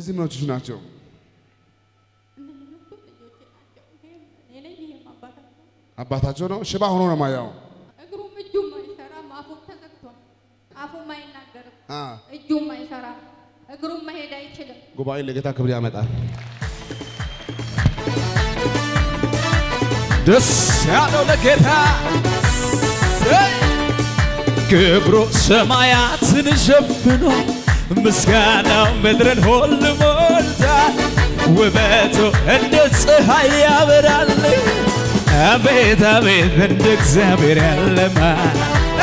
እነዚህ ምኖችሽ ናቸው? አባታቸው ነው። ሽባ ሆኖ ነው ማያው። እግሩም እጁም አይሰራም፣ አፉም ተዘግቷል። አፉም አይናገርም፣ አ እጁም አይሰራም፣ እግሩም መሄድ አይችልም። ጉባኤ ለጌታ ክብር ያመጣል። ደስ ያለው ለጌታ ክብሩ ሰማያትን ሸፍኖ ምስጋናው ምድርን ሁሉ ሞልቷል። ውበቱ እንደ ፀሐይ ያበራል። አቤት አቤት እንደ እግዚአብሔር ያለ ማን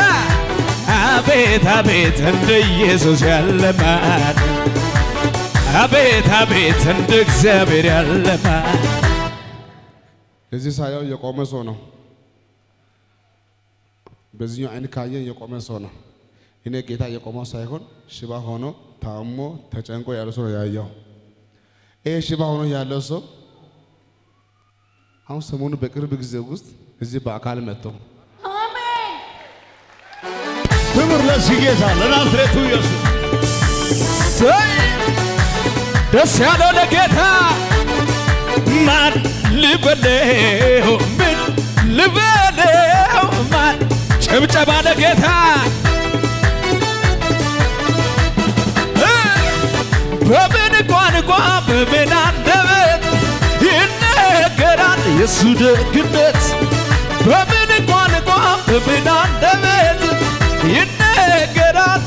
አቤት አቤት እንደ ኢየሱስ ያለ ማን አቤት አቤት እንደ እግዚአብሔር ያለ ማን እዚህ ሳየው የቆመ ሰው ነው። በዚህኛው አይን ካየን የቆመ ሰው ነው። እኔ ጌታ የቆመው ሳይሆን ሽባ ሆኖ ታሞ ተጨንቆ ያለ ሰው ነው ያየው። ይሄ ሽባ ሆኖ ያለው ሰው አሁን ሰሞኑ በቅርብ ጊዜ ውስጥ እዚህ በአካል መጥተው አሜን። ክብር ለዚህ ጌታ ለናዝሬቱ ኢየሱስ። ሰይ ደስ ያለው ለጌታ ማን ልበለው ምን ልበለው ማን ጭብጨባ ለጌታ እ በምን ቋንቋ በምን አንደበት ይነገራል የሱ ደግነት በምን ቋንቋ በምን አንደበት ይነገራል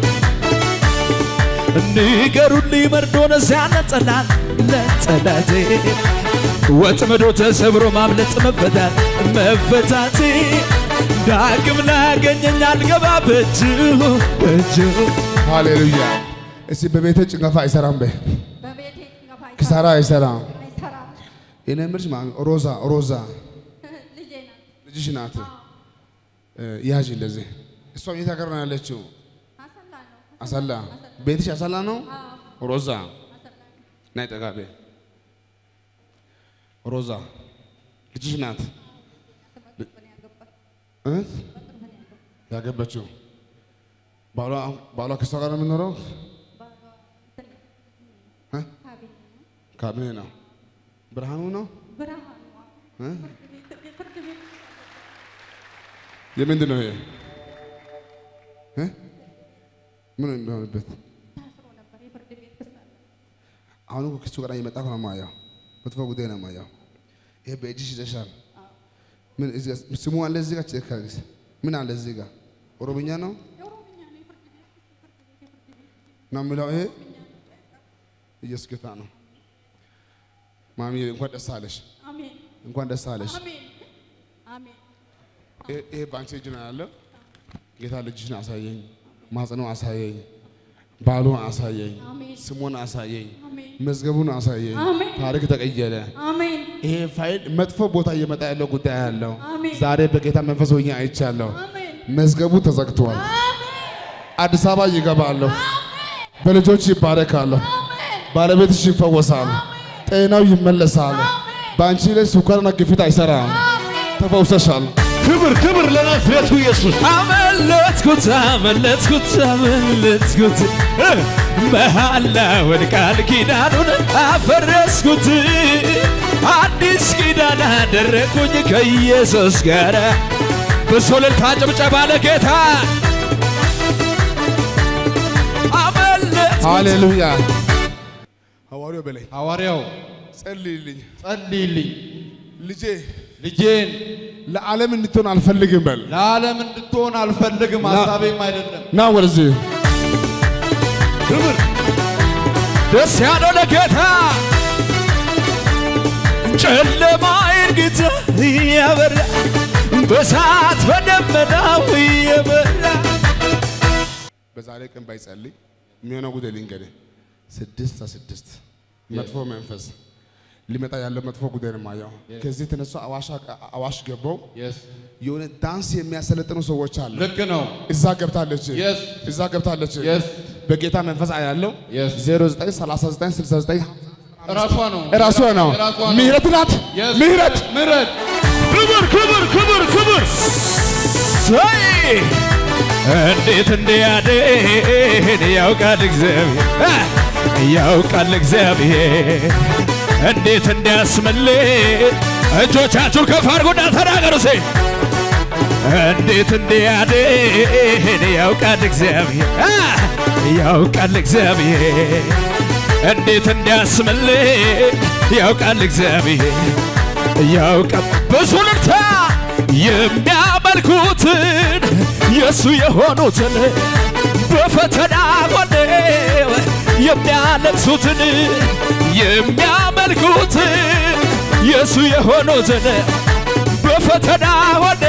ንገሩልኝ መርዶን ሲያነጠላል ለጠላቴ ወጥመዶ ተሰብሮ ማምለጥ መፈታት መፈታቴ ዳግም ላገኘኝ አልገባ በእጁ በእጁ ሃሌሉያ። እስቲ በቤተ ጭንገፋ አይሰራም በይ፣ በቤቴ ጭንገፋ አይሰራም፣ ኪሳራ አይሰራም። አይሰራም። እኔ የምልሽ ማለት ነው ሮዛ ሮዛ ልጄ ናት። ልጅሽ ናት። እ ያዥ እንደዚህ እሷ የት ሀገር ነው ያለችው? አሰላ ነው። አሰላ። ቤትሽ አሰላ ነው? አዎ፣ ሮዛ አሰላ ነው። ናይ ጠጋ በይ። ሮዛ ልጅሽ ናት በቅርብ ነው ያገባች፣ እ? በቅርብ ነው ያገባች። ያገባችው ባሏ ባሏ ከሷ ጋር ነው የምኖረው? ባሏ እንትን እ? ካቢኔ ነው። ካቢኔ ነው። ብርሃኑ ነው ብርሃኑ እ? ፍርድ ቤት ፍርድ ቤት የምንድን ነው ይሄ እ? ምን እንደሆነበት ታስሮ ነበር። የፍርድ ቤት ክስ አለ። አሁን እኮ ከሱ ጋር እየመጣ ነው የማየው። መጥፎ ጉዳይ ነው የማየው። ይሄ በእጅሽ ይዘሻል። ምን እዚህ ጋር ስሙ አለ እዚህ ጋር ቼክ አድርጊ። ምን አለ እዚህ ጋር ኦሮምኛ ነው የኦሮምኛ ነው የፍርድ ቤት ክስ፣ ፍርድ ቤት የፍርድ ቤት ነው የሚለው ይሄ ኢየሱስ ጌታ ነው። ማሚ እንኳን ደስ አለሽ፣ አሜን እንኳን ደስ አለሽ። አሜን አሜን ይሄ- ይሄ በአንቺ እጅ ነው ያለው። ጌታ ልጅሽን አሳየኝ፣ ማጽኖ አሳየኝ፣ ባሉን አሳየኝ፣ አሜን ስሙን አሳየኝ፣ አሜን መዝገቡን አሳየኝ። አሜን ታሪክ ተቀየረ። አሜን ይሄ ፋይል መጥፎ ቦታ እየመጣ ያለው ጉዳይ ያለው አሜን። ዛሬ በጌታ መንፈስ ሆኜ አይቻለሁ። አሜን መዝገቡ ተዘግቷል። አሜን አዲስ አበባ ይገባለሁ። በልጆች ይባረካለሁ። ባለቤትሽ ይፈወሳል። ጤናው ይመለሳል። በአንቺ ላይ ስኳርና ግፊት አይሰራም። ተፈውሰሻል። ክብር ክብር ለናዝሬቱ ኢየሱስ። አመለጥኩት አመለጥኩት አመለጥኩት እ መሐላውን ቃል ኪዳኑን አፈረስኩት አዲስ ኪዳን አደረግኩኝ ከኢየሱስ ጋር በሶለልታ ጭብጨባ ለጌታ አመለጥኩት ሃሌሉያ። ሐዋርያው በላይ ሐዋርያው ጸልይልኝ፣ ጸልይልኝ ልጄ ልጄን ለዓለም እንድትሆን አልፈልግም በል። ለዓለም እንድትሆን አልፈልግም፣ ሀሳቤም አይደለም። ና ወደዚህ ክብር ደስ ያለው ለጌታ ጨለማዬን ጌታ እያበራ በሳት በደመናው እየበራ በዛሬ ቀን ባይጸልይ የሚሆነው ጉዳይ ልንገርህ። ስድስት ስድስት መጥፎ መንፈስ ሊመጣ ያለው መጥፎ ጉዳይ ነው የማየው። ከዚህ ተነሱ አዋሽ አዋሽ ገባው የስ የሆነ ዳንስ የሚያሰለጥኑ ሰዎች አሉ። ልክ ነው። እዛ ገብታለች፣ Yes. እዛ ገብታለች። የስ በጌታ መንፈስ አያለው Yes. 093969 እራሷ ነው እራሷ ነው። እራሷ ነው። ምህረት ናት። Yes. ምህረት ምህረት ክብር ክብር ክብር ክብር ሰይ እንዴት እንዲያድን ያውቃል እግዚአብሔር እ ያውቃል እግዚአብሔር እንዴት እንዲያስምልህ እጆቻችሁ ከፍ አድርጉና ተናገሩ ሴ እንዴት እንዲያድን ያውቃል እግዚአብሔር አ! ያውቃል እግዚአብሔር እንዴት እንዲያስምልህ ያውቃል እግዚአብሔር ያውቃል ብዙ ልርታ የሚያመልኩትን የእሱ የሆኑትን በፈተና ጎኔው የሚያለቅሱትን የሚያመልኩትን የእሱ የሆኑትን በፈተና ሆኔ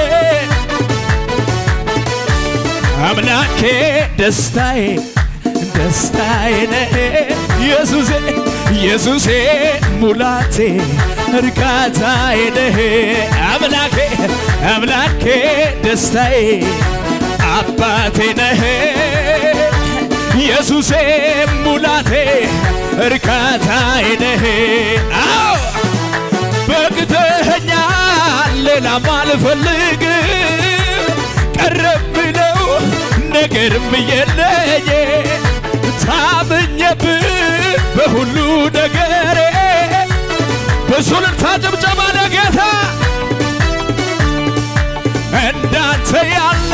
አምላኬ ደስታዬ ደስታዬ ነህ ኢየሱሴ ኢየሱሴ ሙላቴ እርካታዬ ነህ አምላኬ አምላኬ ደስታዬ አባቴ ነህ ኢየሱሴ ሙላቴ እርካታዬ ነህ አዎ በቅተኸኛል ሌላም አልፈልግም ቀረብ ብለው ነገርም የለኝ ታምኜብህ በሁሉ ነገሬ በሱልልታ ጭብጨባ ለጌታ እንዳንተ ያለ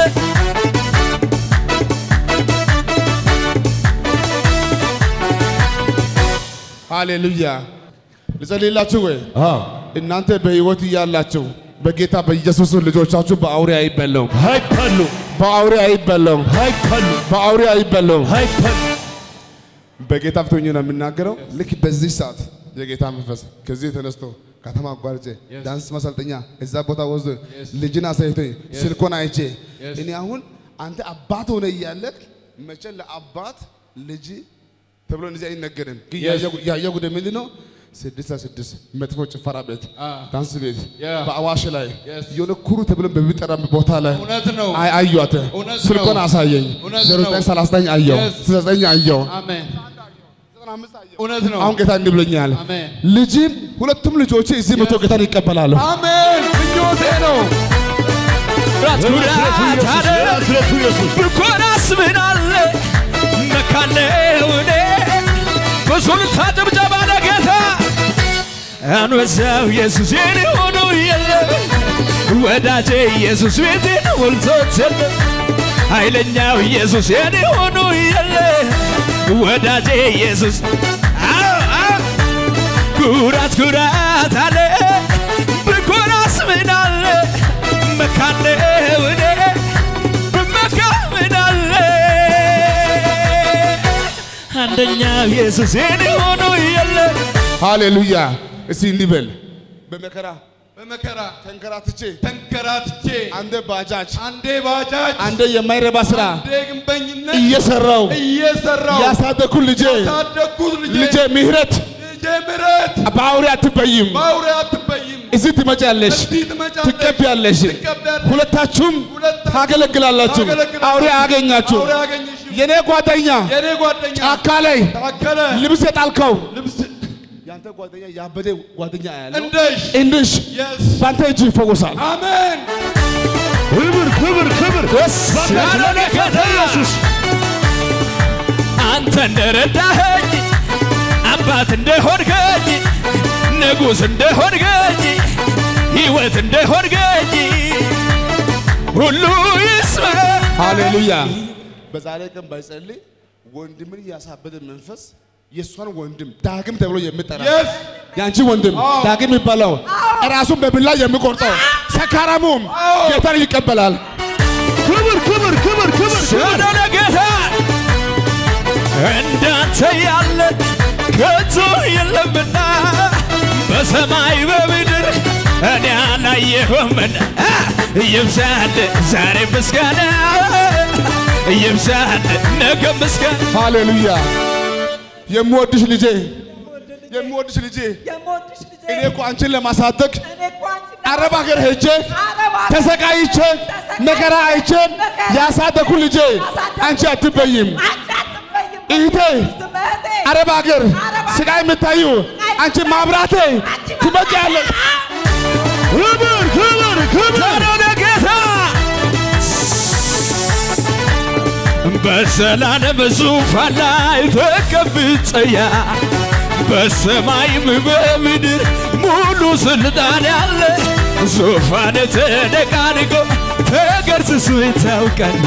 ሃሌሉያ ልጸልይላችሁ ወይ እናንተ በሕይወት እያላችሁ በጌታ በኢየሱስ ልጆቻችሁ በአውሬ አይበላም፣ አይበሉ በአውሬ አይበላም፣ አይበሉ በአውሬ አይበላም። አይበሉ በጌታ ፊት ሆኜ ነው የምናገረው። ልክ በዚህ ሰዓት የጌታ መንፈስ ከዚህ ተነስቶ ከተማ አቋርጬ ዳንስ ማሰልጠኛ እዛ ቦታ ወስዶ ልጅን አሳይቶኝ ስልኮን አይቼ እኔ አሁን አንተ አባት ሆነ እያለቅ መቼ ለአባት ልጅ ተብሎ እንደዚህ አይነገርም። ግን ያየው- ያየው ጉዳይ ምንድን ነው? ስድስት ስድስት መጥፎ ጭፈራ ቤት፣ ዳንስ ቤት Yeah. በአዋሽ ላይ Yes. የሆነ ኩሩ ተብሎ በሚጠራ ቦታ ላይ እውነት ነው። አይ አየኋት። እውነት ስልኮን ነው። አሳየኝ። እውነት ዜሮ ነው። ዘጠኝ ሰላሳ ዘጠኝ አየሁ፣ Yes. ስልሳ ዘጠኝ አየሁ። አሜን። እውነት ነው። አሁን ጌታ እንዲህ ብሎኛል። አሜን። ልጅም ሁለቱም ልጆች እዚህ መቶ ጌታን ይቀበላሉ። አሜን። ምኞቴ ነው። ኩራት ኩራት አለ ብኮራስ ምን አለ መካነው እኔ በሱልልታ ጭብጨባ ለጌታ አንበሳው ኢየሱስ የኔ ሆኖ የለ ወዳጄ ኢየሱስ ቤቴን ሞልቶት የለ ኃይለኛው ኢየሱስ የኔ ሆኖ የለ ወዳጄ ኢየሱስ አዎ አዎ ኩራት ኩራት አለ ብኮራስ ምን አለ መካነው እኔ ብመካ ምን አለ አንደኛው ኢየሱስ የኔ ሆኖ የለ ሃሌሉያ። እስቲ እንዲህ በል በመከራ በመከራ ተንከራትቼ ተንከራትቼ አንደ ባጃጅ አንዴ ባጃጅ አንደ የማይረባ ስራ አንዴ ግንበኝነት እየሰራው እየሰራው ያሳደኩ ልጄ ያሳደግኩት ልጄ ልጄ ምህረት ልጄ ምረት በአውሬ አትበይም። በአውሬ አትበይም። እዚህ ትመጫለሽ፣ እዚህ ትመጫለሽ፣ ትቀቢያለሽ፣ ትቀቢያለሽ። ሁለታችሁም ሁለታችሁም ታገለግላላችሁ። ታገለግላላችሁ። አውሬ አያገኛችሁ። አውሬ አያገኝሽም። የኔ ጓደኛ የኔ ጓደኛ ጫካ ላይ ታከለ ልብስ የጣልከው ልብስ ያንተ ጓደኛ ያበደ ጓደኛ ያለው እንደሽ እንድሽ የስ በአንተ እጅ ይፈወሳል። አሜን ክብር ክብር ክብር ጌታ ኢየሱስ አንተ እንደረዳኸኝ አባት እንደሆንከኝ ንጉሥ እንደሆንከኝ ሕይወት እንደሆንከኝ ሁሉ ይስማ ሃሌሉያ። በዛሬ ቀን ባይጸልይ ወንድምን ያሳበደ መንፈስ የእሷን ወንድም ዳግም ተብሎ የሚጠራ የስ የአንቺ ወንድም ዳግም የሚባለው ራሱን በብላ የሚቆርጠው ሰካራሙም ጌታን ይቀበላል። ክብር ክብር ክብር ክብር ወደ ለጌታ እንዳንተ ያለ ከቶ የለምና በሰማይ በምድር እኔ አላየሁምና ይብዛል ዛሬ ምስጋና ይብዛል ነገ ምስጋና ሃሌሉያ። የምወድሽ ልጄ የምወድሽ ልጄ የምወድሽ ልጄ እኔ እኮ አንቺን ለማሳደግ እኔ እኮ አንቺን አረብ ሀገር ሄጄ አረብ ሀገር ተሰቃይቼ መከራ አይቼ ያሳደኩ ልጄ አንቺ አትበይም። አንቺ አትበይም። እህቴ ስምህቴ አረብ ሀገር ስቃይ የምታዩ አንቺ ማብራቴ ትመጪያለሽ። ክብር ክብር ክብር ወደ ጌታ በዘላለም ዙፋን ላይ ተቀምጠያ በሰማይም በምድር ሙሉ ስልጣን ያለ ዙፋን ተደቃድቆ ተገርስሶ ይታውቃል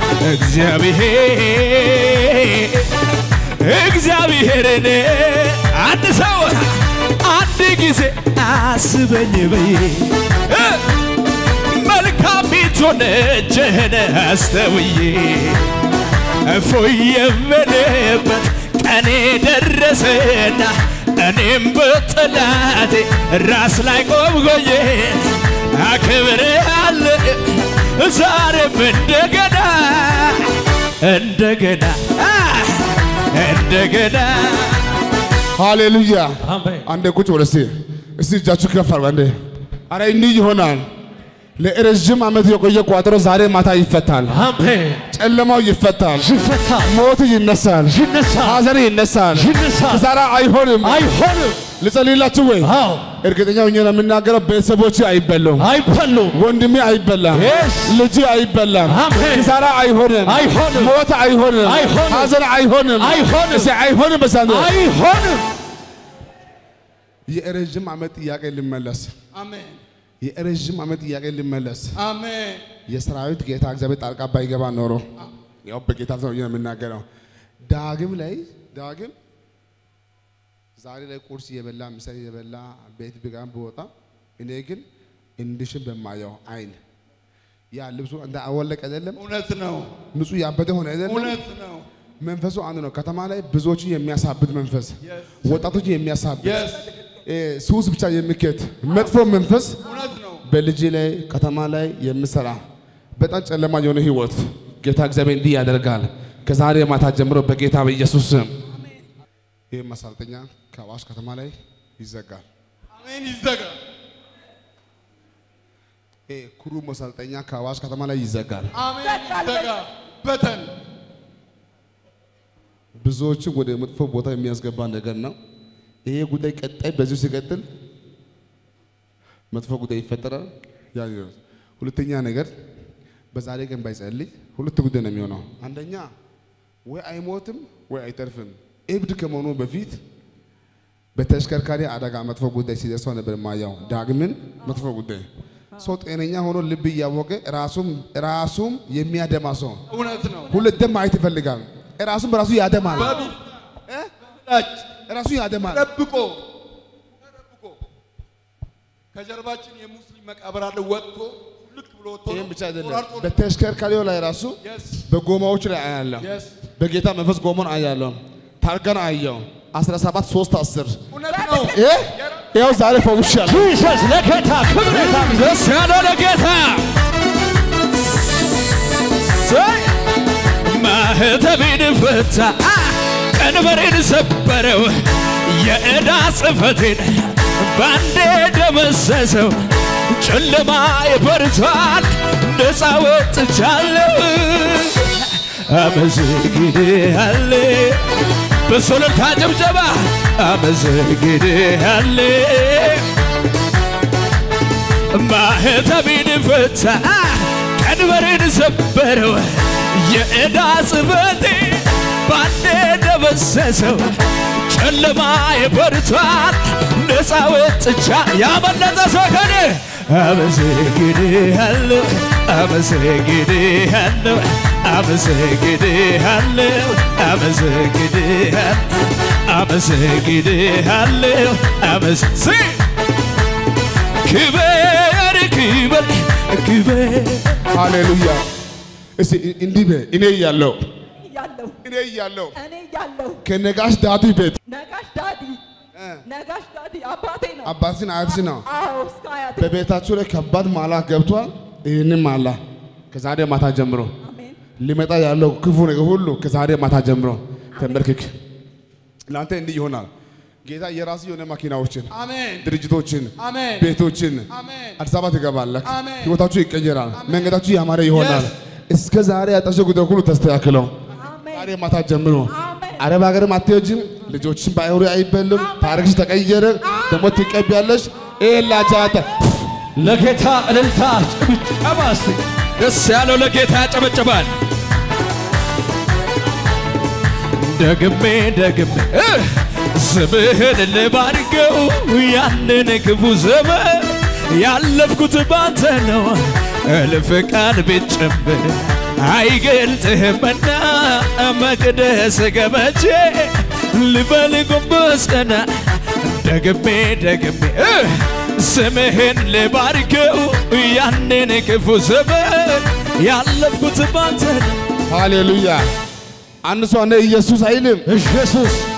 እግዚአብሔር እግዚአብሔርን አንድ ሰው አንድ ጊዜ አስበኝ በይ እ መልካሚቱን እጅህን አስተውዬ እፎይ የምልበት ቀኔ ደረሰና እኔም በጠላቴ ራስ ላይ ቆምጎዬ አክብሬሃለሁ ዛሬም እንደገና እንደገና አ፣ እንደገና ሃሌሉያ አሜን አንዴ ቁጭ በል እስቲ እስቲ እጃችሁ ከፍ አድርጉ አንዴ አረ እንዲህ ይሆናል ለረዥም ዓመት የቆየ ቋጠሮ ዛሬ ማታ ይፈታል አሜን ጨለማው ይፈታል ይፈታል ሞት ይነሳል ይነሳል ሐዘን ይነሳል ይነሳል ኪሳራ አይሆንም አይሆንም ልጸልይላችሁ ወይ አዎ እርግጠኛ ሆኜ ነው የምናገረው ቤተሰቦች አይበሉም አይበሉም ወንድሜ አይበላም Yes. ልጅ አይበላም አሜን። ኪሳራ አይሆንም አይሆንም። ሞት አይሆንም አይሆንም። ሐዘን አይሆንም አይሆንም። እስቲ አይሆንም በሳንዶ አይሆንም የረዥም ዓመት ጥያቄ ልመለስ አሜን የረዥም ዓመት ጥያቄ ልመለስ አሜን የሰራዊት ጌታ እግዚአብሔር ጣልቃ ባይገባ ኖሮ ያው በጌታ ሰው የምናገረው ዳግም ላይ ዳግም ዛሬ ላይ ቁርስ እየበላ ምሳ እየበላ ቤት ቢጋም ብወጣ እኔ ግን እንድሽን በማየው አይን ያ ልብሱ እንደ አወለቅ አይደለም እውነት ነው ንጹህ ያበደ ሆነ አይደለም እውነት ነው መንፈሱ አንድ ነው ከተማ ላይ ብዙዎችን የሚያሳብድ መንፈስ ወጣቶችን የሚያሳብድ የስ እ፣ ሱስ ብቻ የሚከት መጥፎ መንፈስ እውነት ነው በልጅ ላይ ከተማ ላይ የምሰራ በጣም ጨለማ የሆነ ህይወት ጌታ እግዚአብሔር እንዲህ ያደርጋል። ከዛሬ ማታ ጀምሮ በጌታ በኢየሱስ ስም ይህ ማሰልጠኛ ከአዋሽ ከተማ ላይ ይዘጋል። አሜን ይዘጋ ይህ ኩሩ ማሰልጠኛ ከአዋሽ ከተማ ላይ ይዘጋል። አሜን ይዘጋ በተን ብዙዎችን ወደ መጥፎ ቦታ የሚያስገባ ነገር ነው። ይሄ ጉዳይ ቀጣይ በዚሁ ሲቀጥል መጥፎ ጉዳይ ይፈጠራል። ያ ነው። ሁለተኛ ነገር በዛሬ ቀን ባይጸልይ ሁለት ጉዳይ ነው የሚሆነው። አንደኛ ወይ አይሞትም ወይ አይተርፍም። እብድ ከመሆኑ በፊት በተሽከርካሪ አደጋ መጥፎ ጉዳይ ሲደርሰው ነበር ማያው። ዳግምን መጥፎ ጉዳይ ሰው ጤነኛ ሆኖ ልብ እያወቀ ራሱም ራሱም የሚያደማ ሰው እውነት ነው ሁለት ደም ማየት ይፈልጋል። ራሱም በራሱ ያደማል። በቢል ላጭ ራሱ ያደማል። ተደብቆ ተደብቆ ከጀርባችን የሙስሊም መቃብር አለ ወጥቶ ልክ ብሎ ወጥቶ ይህም ብቻ አይደለም። ቆራርጦ በተሽከርካሪው ላይ ራሱ የስ በጎማዎች ላይ አያለሁ። የስ በጌታ መንፈስ ጎማን አያለሁ። ታርጋን አየው 17 3 10 እውነት ነው ይሄ ይኸው ዛሬ ፈውሻለሁ። ጂሰስ ለጌታ ክብር ደስ ያለው ለጌታ ሰይ ማህተቤን ፈታ ቀንበሬን ሰበረው የዕዳ ጽሕፈቴን ባንዴ ደመሰሰው ጨለማ ይበርቷል ነፃ ወጥቻለሁ አመሰግንሃለሁ በሶለታ ጭብጨባ አመሰግንሃለሁ ማህተቤን ፈታ ቀንበሬን ሰበረው የዕዳ ጽሕፈቴ ባንዴ ደመሰሰው ጨለማ የበርቷል ነፃ ወጥቻ ያመለጠ ሰው ከኔ አመሰግንሃለሁ አመሰግንሃለሁ አመሰግንሃለሁ አመሰግንሃለሁ አመሰግንሃለሁ አመስ ክበር ክበር ክበር ሃሌሉያ። እስቲ እንዲህ በይ፣ እኔ እያለሁ እያለሁ እኔ እያለሁ እኔ እያለሁ ከነጋሽ ዳቱ ቤት ነጋሽ ዳዲ ነጋሽ ዳዲ አባቴ ነው። አባትሽን አያትሽ ነው አዎ እስከ አያቴ በቤታችሁ ላይ ከባድ ማላ ገብቷል። ይህንም ማላ ከዛሬ ማታ ጀምሮ አሜን ሊመጣ ያለው ክፉ ነገር ሁሉ ከዛሬ ማታ ጀምሮ ተንበርክክ። ለአንተ እንዲህ ይሆናል። ጌታ የራሱ የሆነ ማኪናዎችን፣ አሜን ድርጅቶችን፣ አሜን ቤቶችን አሜን አዲስ አበባ ትገባለህ። አሜን። ህይወታችሁ ይቀየራል። መንገዳችሁ ያማረ ይሆናል። Yes. እስከ ዛሬ ያጣሽ ጉዳይ ሁሉ ተስተካክለው አሜን ዛሬ ማታ ጀምሮ አሜን አረብ ሀገርም አትሄጂም። ልጆችን በአይሁሪ አይበሉም። ታሪክሽ ተቀየረ። ደግሞ ትቀቢያለሽ። ኤላቻተ ለጌታ እልልታ ጭብጨባ እስቲ ደስ ያለው ለጌታ ያጨበጭባል ደግሜ ደግሜ እ ስምህን ልባርከው ያንን ክፉ ዘመን ያለፍኩት ባንተ ነው እልፍ ቃል ብጨምር አይገልጥህምና መቅደስ ገበቼ ልበል ጎንበስ ቀና ደግሜ ደግሜ እ ስምህን ልባርከው ያንን ክፉ ዘመን ያለፍኩት ባንተ ነው ሃሌሉያ። አንድ ሰው እኔ ኢየሱስ አይልም። ኢየሱስ